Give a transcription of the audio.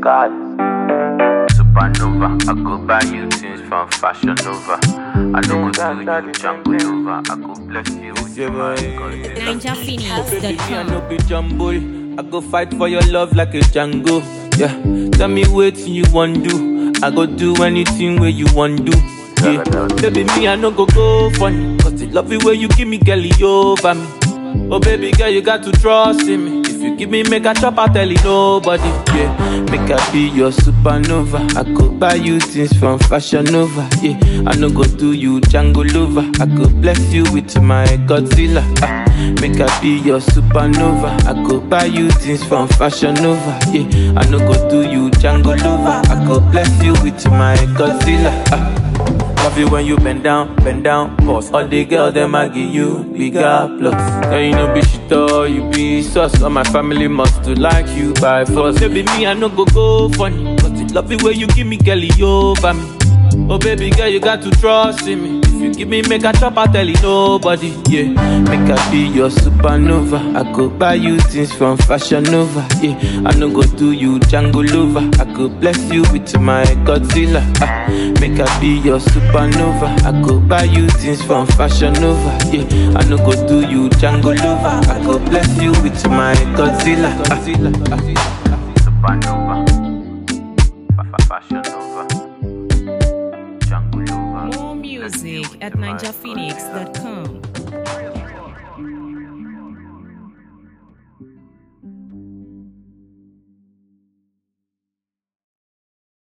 God. Supernova, I go buy you things from Fashion Nova. I know go do you Jungle Nova. I go bless you with Yeah, my boy. God. Baby, me I NinjaPhoenix.com. no be jumble. I go fight for your love like a Django. Yeah, tell me what you want do. I go do anything where you want do. Yeah, baby, me I no go go funny. Cause the love it where you give me, girl, it over me. Oh baby girl, you got to trust in me. If you give me make a chop, I tell it nobody. Yeah, make I be your supernova. I could buy you things from Fashion Nova. Yeah, I no go do you Django lover. I could bless you with my Godzilla. Ah, make I be your supernova. I could buy you things from Fashion Nova. Yeah, I no go do you Django lover. I could bless you with my Godzilla. Ah. Love you when you bend down, bend down, boss. All the girls them I give you bigger plus. Now you know be shit or you be sus. All my family must to like you by force. Baby me I no go go funny, but it love it when you give me girlie over me. Oh baby girl you got to trust in me. If you give me make a chop I tell it nobody. Yeah, make I be your supernova. I go buy you things from Fashion Nova. Yeah, I no go do you Django lover. I go bless you with my Godzilla. Ah, make I be your supernova. I go buy you things from Fashion Nova. Yeah, I no go do you Django lover. I go bless you with my Godzilla. Ah, Supernova, Fa- fa- Fashion Nova, Jungle Nova. More music at NinjaPhoenix.com.